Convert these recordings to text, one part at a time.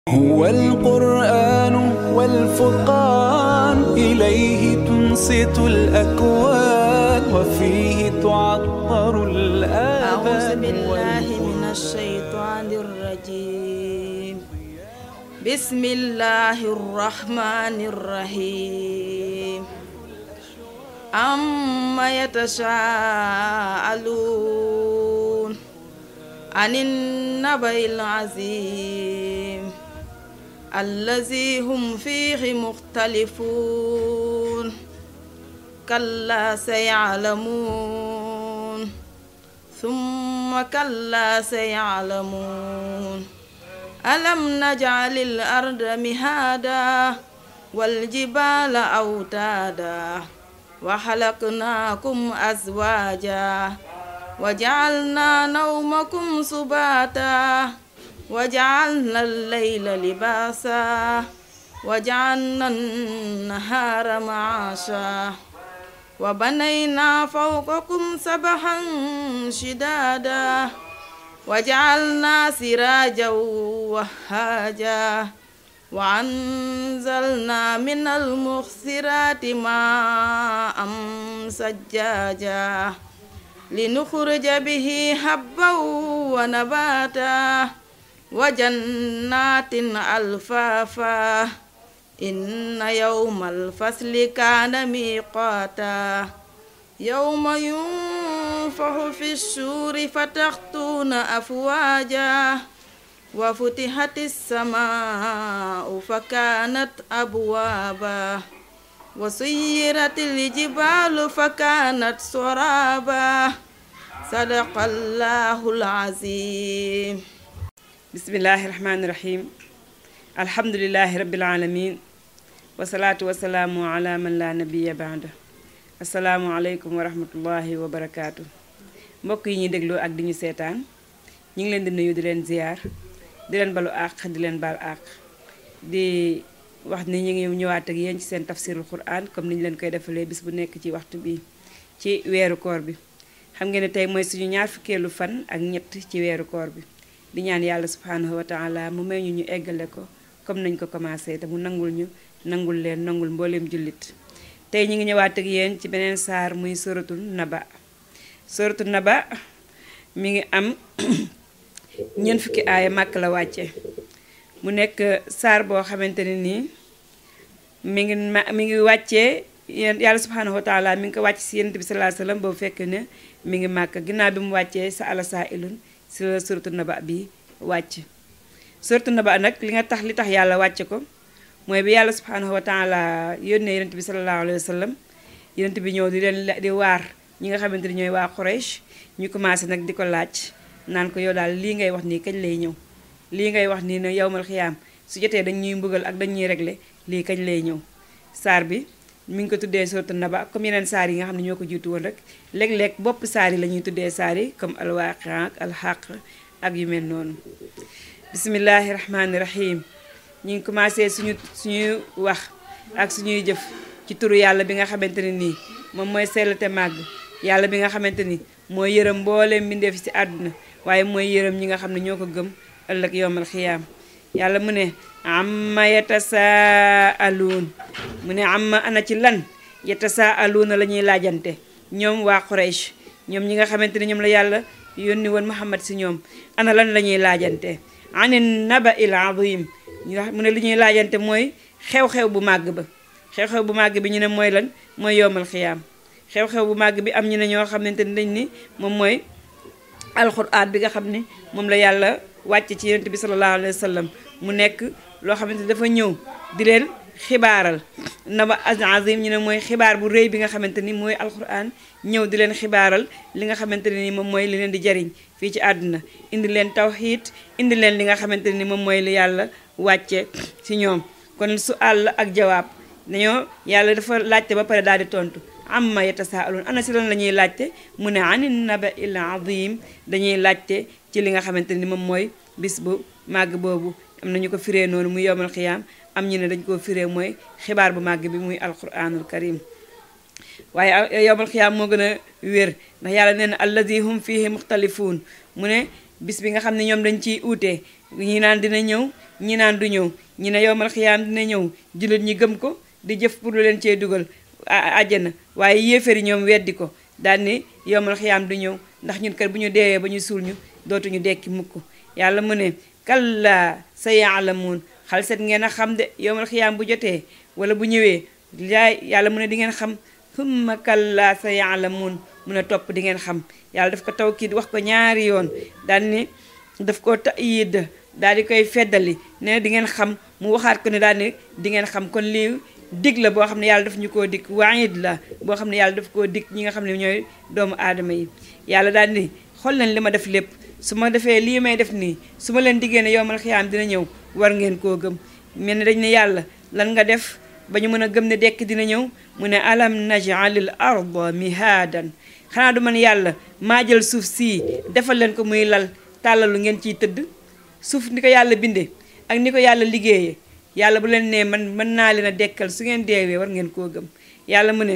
هو القرآن والفرقان إليه تنصت الأكوان وفيه تعطر أعوذ الآذان بالله من الشيطان الرجيم بسم الله الرحمن الرحيم أما يتساءلون عن النبأ العظيم الذي هم فيه مختلفون كلا سيعلمون ثم كلا سيعلمون ألم نجعل الأرض مهادا والجبال أوتادا وخلقناكم أزواجا وجعلنا نومكم سباتا وجعلنا الليل لباسا وجعلنا النهار معاشا وبنينا فوقكم سبحا شدادا وجعلنا سراجا وهاجا وأنزلنا من المخسرات ماء سجاجا لنخرج به حبا ونباتا وجنات ألفافا إن يوم الفصل كان ميقاتا يوم ينفخ في السور فتخطون أفواجا وفتحت السماء فكانت أبوابا وسيرت الجبال فكانت سرابا صدق الله العظيم bismillahi rahmaani rahim alhamdulilahi rabbil alamin wasalaatu wasalaamu ala man la nabiya baada asalaamu aleykum wa rahmatullahi wa barakaatu mbokk yi ñuy dégloo ak di ñu seetaan ñu ngi leen di nuyu di leen ziyaar di leen balu àq di leen baal àq di wax ni ñu ngi ñëwaat ak yéen ci seen tafsirul quran comme ni ñu leen koy defalee bis bu nekk ci waxtu bi ci weeru koor bi xam ngeen ne tey mooy suñu ñaar fukkeelu fan ak ñett ci weeru koor bi di ñaan yàlla subhanahu wa taala mu may ñu ñu eggale ko comme nañ ko commencé te mu nangul ñu nangul leen nangul mbooleem jullit tey ñu ngi ñëwaat ak yéen ci beneen saar muy suratul naba suratul naba mi ngi am ñeent fukki aaya màkk la wàcce mu nekk saar boo xamante ne nii mi ngi ma mi ngi wàccee yéen yàlla subhanahu wa taala mi ngi ko wàcc si yonent bi sallallahu alayhi wasallam boobu fekk ne mi ngi màkk ginnaaw bi mu wàccee sa ala saa ilun si la suratu naba bi wàcc suratu naba nag li nga tax li tax yàlla wàcce ko mooy bi yàlla subhanahu wa taala yónnee yonent bi sallallahu alayhi wa sallam yonent bi ñëw di leen di waar ñi nga xamante ni ñooy waa Quraysh ñu commencé nag di ko laaj naan ko yow daal lii ngay wax nii kañ lay ñëw lii ngay wax nii ne yowmal xiyaam su jotee dañ ñuy mbugal ak dañ ñuy régler lii kañ lay ñëw saar bi mi ngi ko tuddee suratu naba comme yeneen saar yi nga xam ne ñoo ko jiitu woon rek léeg-léeg bopp saar yi la ñuy tuddee saar yi comme alwaqia ak alxaq ak yu mel noonu bismillahi rahmaani rahim ñu ngi commencé suñu suñuy wax ak suñuy jëf ci turu yàlla bi nga xamante ne nii moom mooy sell te màgg yàlla bi nga xamante ni mooy yërëm mbooleem mbindeef ci àdduna waaye mooy yërëm ñi nga xam ne ñoo ko gëm ëllëg yowmal xiyaam yàlla mu ne amma yatasaaluun mu ne amma ana ci lan yatasaaluuna la ñuy laajante ñoom waa Quraysh ñoom ñi nga xamante ne ñoom la yàlla yónni woon Muhammad si ñoom ana lan la ñuy laajante anin naba il azim mu ne li ñuy laajante mooy xew-xew bu màgg ba xew-xew bu màgg bi ñu ne mooy lan mooy yowmal xiyaam xew-xew bu màgg bi am ñu ne ñoo xamante ni dañ ni moom mooy alxuraan bi nga xam ne moom la yàlla wàcce ci yonent bi sallallahu alayhi wa sallam mu nekk loo xamante ni dafa ñëw di leen xibaaral naba azim ñu ne mooy xibaar bu rëy bi nga xamante ni mooy alxuraan ñëw di leen xibaaral li nga xamante ne ni moom mooy li leen di jariñ fii ci àdduna indi leen tawxiid indi leen li nga xamante ni moom mooy li yàlla wàcce ci ñoom kon su àll ak jawaab dañoo yàlla dafa laajte ba pare daal di tontu amma yatasaaluun ana si lan la ñuy laajte mu ne anin naba il azim dañuy laajte ci li nga xamante ni moom mooy bis bu màgg boobu am nañu ko firee noonu muy yowmal xiyaam am ñu ne dañ koo firee mooy xibaar bu màgg bi muy alquranul karim waaye yowmal xiyaam moo gën a wér ndax yàlla nee na alladi hum fihi muxtalifuun mu ne bis bi nga xam ne ñoom dañ ciy uute ñi naan dina ñëw ñi naan du ñëw ñi ne yowmal xiyaam dina ñëw jullit ñi gëm ko di jëf pour lu leen cee dugal àjjana waaye yéefari ñoom weddi ko daal ni yowmal xiyaam du ñëw ndax ñun kat bu ñu deewee ba ñu suul ñu dootuñu dekki mukk yàlla mu ne kalla sa yaalamuun xal set ngeen a xam de yowmal xiyaam bu jotee wala bu ñëwee yaay yàlla mu ne di ngeen xam summa kalla sa yaalamuun mu ne topp di ngeen xam yàlla daf ko tawkiid wax ko ñaari yoon daal ni daf ko tayid daal di koy feddali ne di ngeen xam mu waxaat ko ne daal ni di ngeen xam kon lii dig la boo xam ne yàlla daf ñu koo dig waid la boo xam ne yàlla daf koo dig ñi nga xam ne ñooy doomu aadama yi yàlla daal ni xool leen li ma def lépp su ma defee lii may def nii su ma leen diggee ne yowmal xiyaam dina ñëw war ngeen koo gëm mel ne dañ ne yàlla lan nga def ba ñu mën a gëm ne dekk dina ñëw mu ne alam najalil arda mihaadan xanaa du man yàlla maa jël suuf sii defal leen ko muy lal tàllalu ngeen ciy tëdd suuf ni ko yàlla bindee ak ni ko yàlla liggéeyee yàlla bu leen nee man mën naa leen a dekkal su ngeen deewee war ngeen koo gëm yàlla mu ne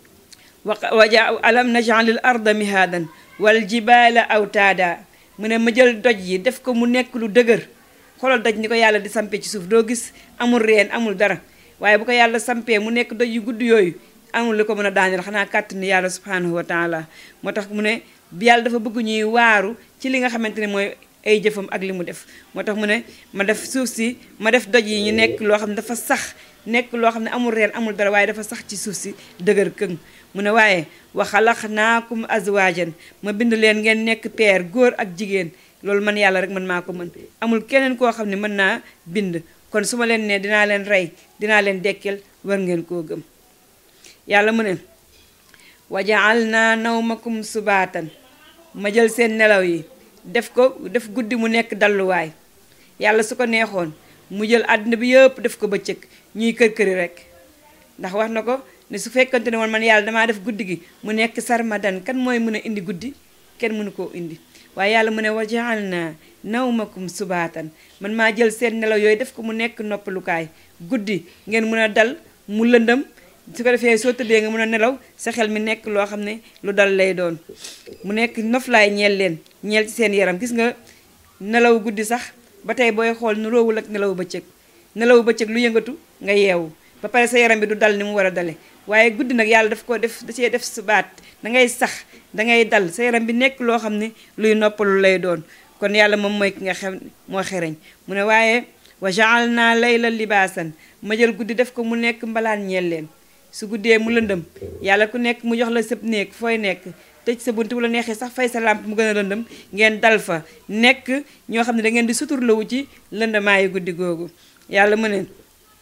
waja alam najalil arda mihaadan wal jibaala awtaada mu ne ma jël doj yi def ko mu nekk lu dëgër xoolal doj ni ko yàlla di sampe ci suuf doo gis amul reen amul dara waaye bu ko yàlla sampee mu nekk doj yu gudd yooyu amul lu ko mën a daaneel xanaa kàttani yàlla subhanahu wa taala moo tax mu ne yàlla dafa bëgg ñuy waaru ci li nga xamante ne mooy ay jëfam ak li mu def moo tax mu ne ma def suuf si ma def doj yi ñu nekk loo xam ne dafa sax nekk loo xam ne amul reen amul dara waaye dafa sax ci suuf si dëgër këng mu ne waaye wa xalaqnaakum azwaajan ma bind leen ngeen nekk peer góor ak jigéen loolu man yàlla rek man maa ko mën amul keneen koo xam ne mën naa bind kon su ma leen ne dinaa leen rey dinaa leen dekkel war ngeen koo gëm yàlla mu ne wa jaalna nawmakum subaatan ma jël seen nelaw yi def ko def guddi mu nekk dalluwaay yàlla su ko neexoon mu jël àddina bi yëpp def ko bëccëg ñuy kër këri rek ndax wax na ko ne su fekkante ne woon man yàlla damaa def guddi gi mu nekk sarmadan kan mooy mën a indi guddi kenn mënu koo indi waaye yàlla mu ne wa jaalna nawmakum subaatan man maa jël seen nelaw yooyu def ko mu nekk noppalukaay guddi ngeen mën a dal mu lëndëm su ko defee soo tëddee nga mën a nelaw sa xel mi nekk loo xam ne lu dal lay doon mu nekk noflaay ñeel leen ñeel ci seen yaram gis nga nelaw guddi sax ba tey booy xool nu roowul ak nelaw bëccëg nelaw bëccëg lu yëngatu nga yeewu ba pare sa yaram bi du dal ni mu war a dale waaye guddi nag yàlla daf ko def da cee def subaat da ngay sax da ngay dal sa yaram bi nekk loo xam ne luy noppalu lay doon kon yàlla moom mooy ki nga xam moo xereñ mu ne waaye wa jaalna layla libaasan ma jël guddi def ko mu nekk mbalaan ñeel leen su guddee mu lëndëm yàlla ku nekk mu jox la sëb néeg fooy nekk tëj sa bunt bu la neexee sax fay sa làmp mu gën a lëndëm ngeen dal fa nekk ñoo xam ne da ngeen di suturlawu ci lëndamaayu guddi googu yàlla mu ne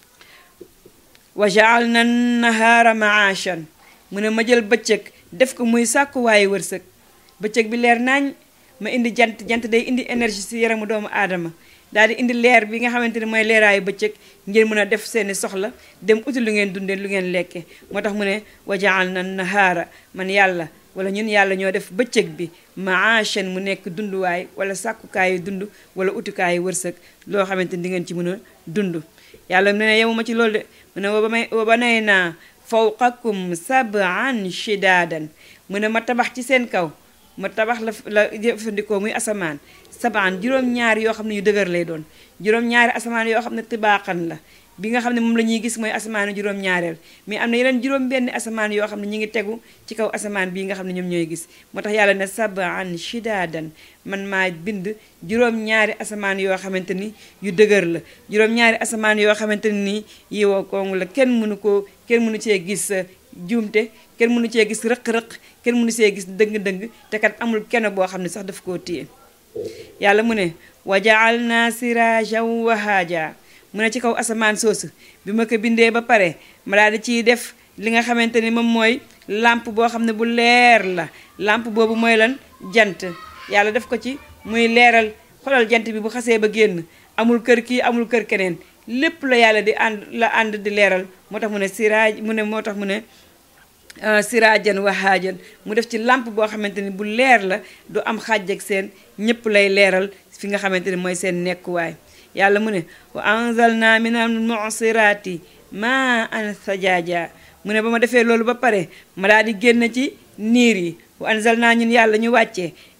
wa jaalna nahaara maashan mu ne ma jël bëccëg def ko muy sàkkuwaayu wërsëg bëccëg bi leer naañ ma indi jant jant day indi énergie ci yaramu doomu aadama daal di indi leer bi nga xamante ne mooy leeraayu bëccëg ngeen mën a def seeni soxla dem uti lu ngeen dundee lu ngeen lekke moo tax mu ne wa jaalna nahaara man yàlla wala ñun yàlla ñoo def bëccëg bi maashan mu nekk dunduwaay wala sàkkukaayu dund wala utukaayu wërsëg loo xamante ni di ngeen ci mën a dund yàlla mu ne yemuma ci loolu de mu ne wa banay naa fawqakum sab'an shidaadan mu ne ma tabax ci seen kaw ma tabax la la jëfandikoo muy asamaan sabaan juróom-ñaari yoo xam ne yu dëgër lay doon juróom-ñaari asamaan yoo xam ne tibaaxan la bi nga xam ne moom la ñuy gis mooy asamaanu juróom-ñaareel mais am na yeneen juróom-benn asamaan yoo xam ne ñu ngi tegu ci kaw asamaan bii nga xam ne ñoom ñooy gis moo tax yàlla ne sabaan shidaadan man maa bind juróom-ñaari asamaan yoo xamante ni yu dëgër la juróom-ñaari asamaan yoo xamante ni yi woo koongu la kenn mënu koo kenn mënu cee gis juumte kenn mënu cee gis rëq-rëq kenn mënu see gis dëng-dëng te kat amul kenn boo xam ne sax daf koo téye yàlla mu ne wa jaalna sirajan wahaaja mu ne ci kaw asamaan soosu bi ma ko bindee ba pare ma daal di ciy def li nga xamante ni moom mooy lampe boo xam ne bu leer la lampe boobu mooy lan jant yàlla def ko ci muy leeral xolal jant bi bu xasee ba génn amul kër kii amul kër keneen lépp la yàlla di ànd la ànd di leeral moo tax mu ne siraaj mu ne moo tax mu ne siraajan wahaajan mu def ci lampe boo xamante ni bu leer la du am xàjj ak seen ñëpp lay leeral fi nga xamante ni mooy seen nekkuwaay yàlla mu ne wa anzalna min al mu'sirati ma an sajaaja mu ne ba ma defee loolu ba pare ma daal di génn ci niir yi wa anzalna ñun yàlla ñu wàccee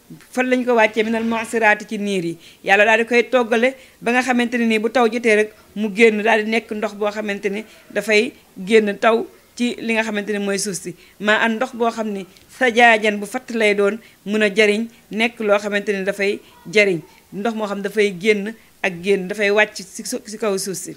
fan lañ ko wàccee minal mu'siraati ci niir yi yàlla daal di koy toggale ba nga xamante ne nii bu taw jotee rek mu génn daal di nekk ndox boo xamante ni dafay génn taw ci li nga xamante ni mooy suuf si maa an ndox boo xam ni sa jaajan bu fatt lay doon mun a jariñ nekk loo xamante ni dafay jariñ ndox moo xam dafay génn ak génn dafay wàcc si si kaw suuf si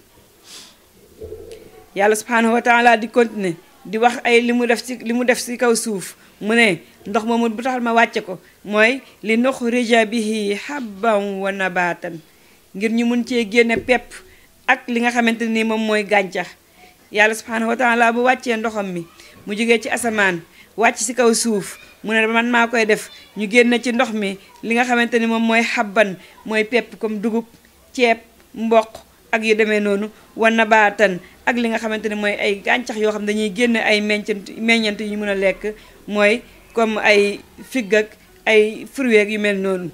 yàlla subhanahu wa taala di continuer di wax ay li mu def ci li mu def si kaw suuf mu ne ndox moomu bu taxal ma wàcce ko mooy li nuxrija bihi habban wa nabatan ngir ñu mun cee génne pepp ak li nga xamante ni moom mooy gàncax yàlla subhanahu wa taala bu wàccee ndoxam mi mu jógee ci asamaan wàcc si kaw suuf mu ne man maa koy def ñu génne ci ndox mi li nga xamante ni moom mooy xabban mooy pepp comme dugub ceeb mboq ak yu demee noonu wa nabaatan ak li nga xamante ni mooy ay gàncax yoo xam dañuy génne ay meññant meññant yu ñu mën a lekk mooy comme ay figg ak ay fruits yu mel noonu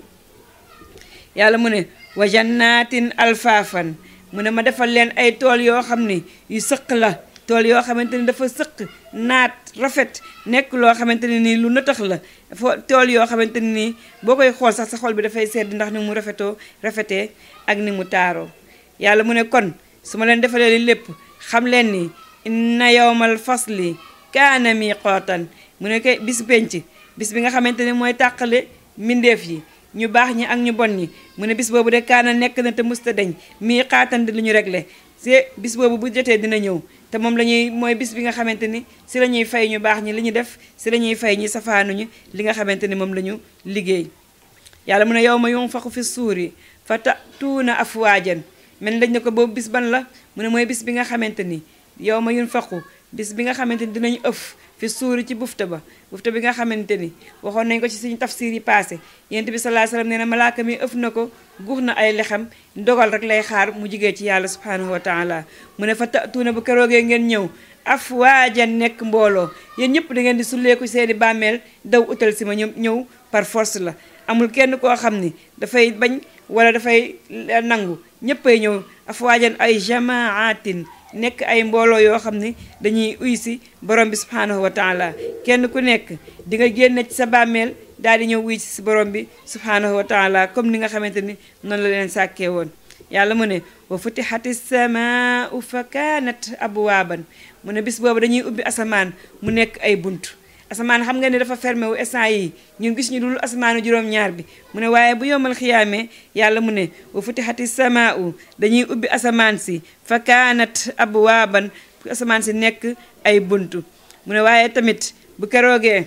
yàlla mu ne wa jannatin alfaafan mu ne ma defal leen ay tool yoo xam ni yu sëq la tool yoo xamante ni dafa sëq naat rafet nekk loo xamante ne nii lu nëtax la fo tool yoo xamante ne nii boo koy xool sax sa xol bi dafay sedd ndax ni mu rafetoo rafetee ak ni mu taaroo yàlla mu ne kon su ma leen defalee li lépp xam leen ni inna yawmal fasli kaana miqaatan mu ne kay bis penc bis bi nga xamante ne mooy tàqale mbindeef yi ñu baax ñi ak ñu bon ñi mu ne bis boobu de kaana nekk na te musta deñ mii xaatan di lu ñu réglé si bis boobu bu jotee dina ñëw te moom la ñuy mooy bis bi nga xamante ni si la ñuy fay ñu baax ñi li ñu def si la ñuy fay ñi safaanuñu li nga xamante ni moom la ñu liggéey yàlla mu ne yow ma yunfaxu fi suuri fa tatuuna afwaajan mel dañ ne ko boobu bis ban la mu ne mooy bis bi nga xamante ni yow ma yunfaxu bis bi nga xamante ni dinañu ëf fi suuri ci bufta ba bufta bi nga xamante ni waxoon nañ ko ci suñu tafsir yi passé yent bi sallallahu alayhi wasallam nee na malaaka mi ëf na ko guux na ay lexam ndogal rek lay xaar mu jigee ci yàlla subhanahu wa taala mu ne fa tatuuna bu keroogee ngeen ñëw afwaajan nekk mbooloo yéen ñëpp da ngeen di sulleeku seeni bàmmeel daw utal si ma ñëw ñëw par force la amul kenn koo xam ni dafay bañ wala dafay nangu ñëppay ñëw afwaajan ay jamaatin nekk ay mbooloo yoo xam ne dañuy uy si borom bi subhanahu wa taala kenn ku nekk di nga génne ci sa bàmmeel daal di ñëw uy si si borom bi subhanahu wa taala comme ni nga xamante ni noonu la leen sàkkee woon yàlla mu ne wa futihati samaau fa kaanat abwaaban mu ne bis boobu dañuy ubbi asamaan mu nekk ay bunt asamaan xam nga ne dafa fermé wu instant yi ñun gis ñu dul asamaanu juróom-ñaar bi mu ne waaye bu yomal xiyaamee yàlla mu ne wa futihati samaau dañuy ubbi asamaan si fa kaanat abwaaban asamaan si nekk ay buntu mu ne waaye tamit bu keroogee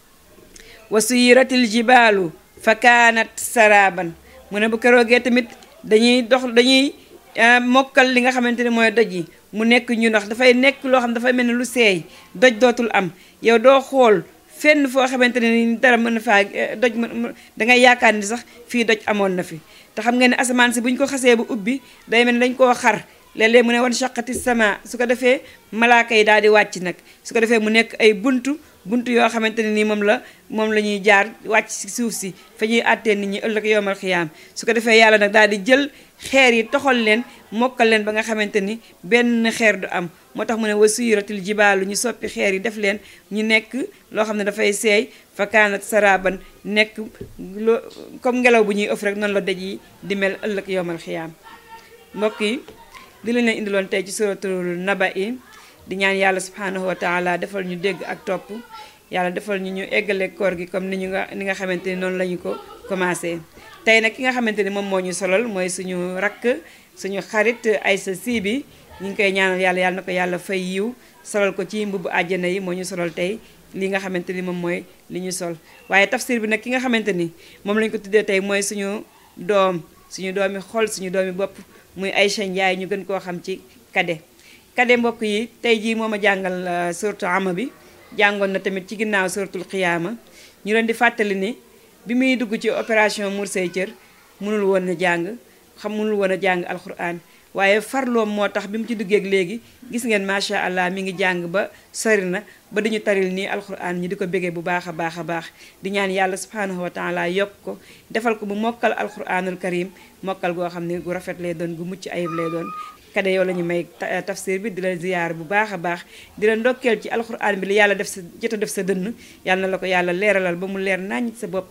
wa suyiratil jibaalu fa kaanat saraaban mu ne bu keroogee tamit dañuy dox dañuy mokkal li nga xamante ne mooy doj yi mu nekk ñu ndax dafay nekk loo xam dafay mel ni lu seey doj dootul am yow doo xool fenn foo xamante ne ni dara mën na faa doj dangay yaakaar ni sax fii doj amoon na fi te xam nga ne asamaan si bu ñu ko xasee bu ubbi day mel ni dañ koo xar léeg-léeg mu ne wan shaqati sama su ko defee malaaka yi daal di wàcc nag su ko defee mu nekk ay buntu buntu yoo xamante ne nii moom la moom la ñuy jaar wàcc si suuf si fa ñuy àttee nit ñi ëllëg yowmal xiyaam su ko defee yàlla nag daal di jël xeer yi toxal leen mokkal leen ba nga xamante ni benn xeer du am moo tax mu ne wa suyiratil jibaalu ñu soppi xeer yi def leen ñu nekk loo xam ne dafay seey fa kaanat saraban nekk loo comme ngelaw bu ñuy ëff rek noonu la daj yi di mel ëllëg yowmal xiyaam mbokk yi di lañ leen indiloon tey ci suratul naba yi di ñaan yàlla subhanahu wa taala defal ñu dégg ak topp yàlla defal ñu ñu eggale koor gi comme ni ñu nga ni nga xamante ni noonu la ñu ko commencé tey nag ki nga xamante ni moom moo ñu solal mooy suñu rakk suñu xarit Aïssa Sy bi ñu ngi koy ñaanal yàlla yàlla na ko yàlla fay yiw solal ko ci mbubu àjjana yi moo ñu solal tey li nga xamante ni moom mooy li ñu sol waaye tafsir bi nag ki nga xamante ni moom lañu ko tuddee tey mooy suñu doom suñu doomi xol suñu doomi bopp muy Aïcha Ndiaye ñu gën koo xam ci kade kade mbokk yi tey jii moo ma jàngal suratu ama bi jàngoon na tamit ci ginnaaw suratul xiyaama ñu leen di fàttali ni bi muy dugg ci opération Mour say cër mënul woon a jàng xam mënul woon a jàng alquran waaye farloom moo tax bi mu ci duggeeg léegi gis ngeen macha allah mi ngi jàng ba sori na ba dañu taril nii alquran ñi di ko bégee bu baax a baax a baax di ñaan yàlla subhanahu wa taala yokk ko defal ko bu mokkal alquranul karim mokkal goo xam ne gu rafet lay doon gu mucc ayib lay doon kade yow la ñu may tafsir bi di la ziyaar bu baax a baax di la ndokkeel ci alquran bi li yàlla def sa jot a def sa dënn yàlla na la ko yàlla leeralal ba mu leer naññ sa bopp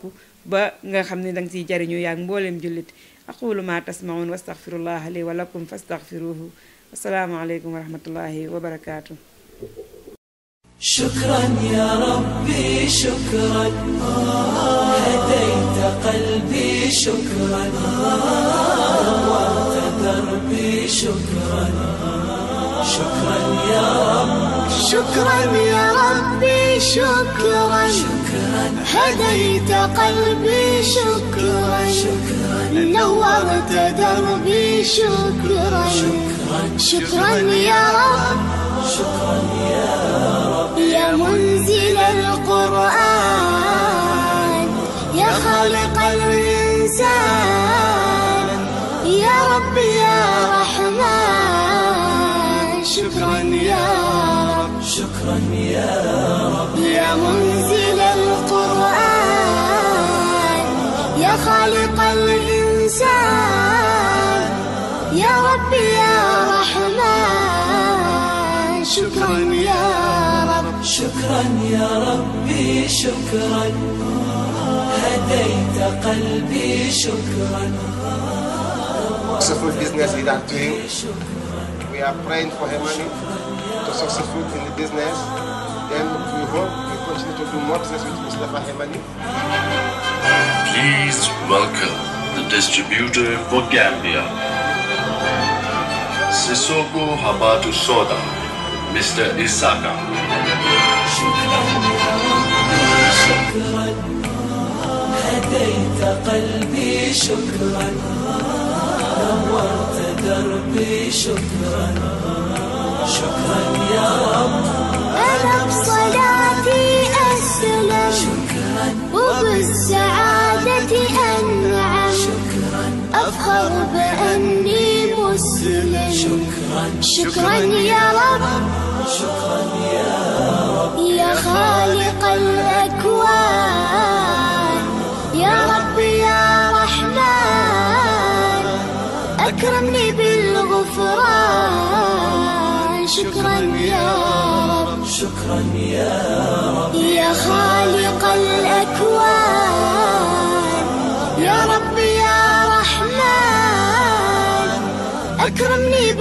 ba nga xam ne danga ciy jariñu yaag mbooleem jullit aqulu ma tasmaun wastaghfirullah li wa lakum fastaghfiruhu assalaamu aleykum wa rahmatullahi wa barakaatu شكرا يا ربي شكرا هديت قلبي شكرا نورت دربي شكرا شكرا يا رب شكرا يا ربي شكرا هديت قلبي شكرا نورت دربي شكرا شكرا يا رب يا منزل القرآن يا خالق الإنسان يا رب يا رحمن شكرا يا رب شكرا يا رب يا منزل القرآن يا خالق الإنسان يا رب يا رحمن شكرا يا رب شكرا يا ربي شكرا هديت قلبي شكرا successful business we are doing. We are praying for Hemani to successful in the business. Then we hope we continue to do more business with Mustafa Hemani. Please welcome the distributor for Gambia, Sissoko Habatu Soda, Mr. Isaka. شكرا هديت قلبي شكرا نورت دربي شكرا شكرا يا رب أنا بصلاتي أسلم وبالسعادة أنعم أفخر بأني مسلم شكرا يا رب شكرا يا يا خالق الأكوان يا رب يا رحمن أكرمني بالغفران شكرا يا رب شكرا يا رب يا خالق الأكوان يا رب يا رحمن أكرمني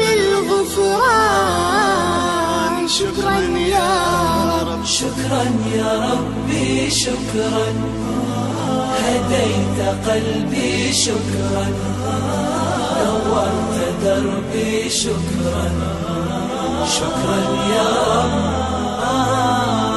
بالغفران شكرا يا رب شكرا يا ربي شكرا هديت قلبي شكرا نورت دربي شكرا شكرا يا رب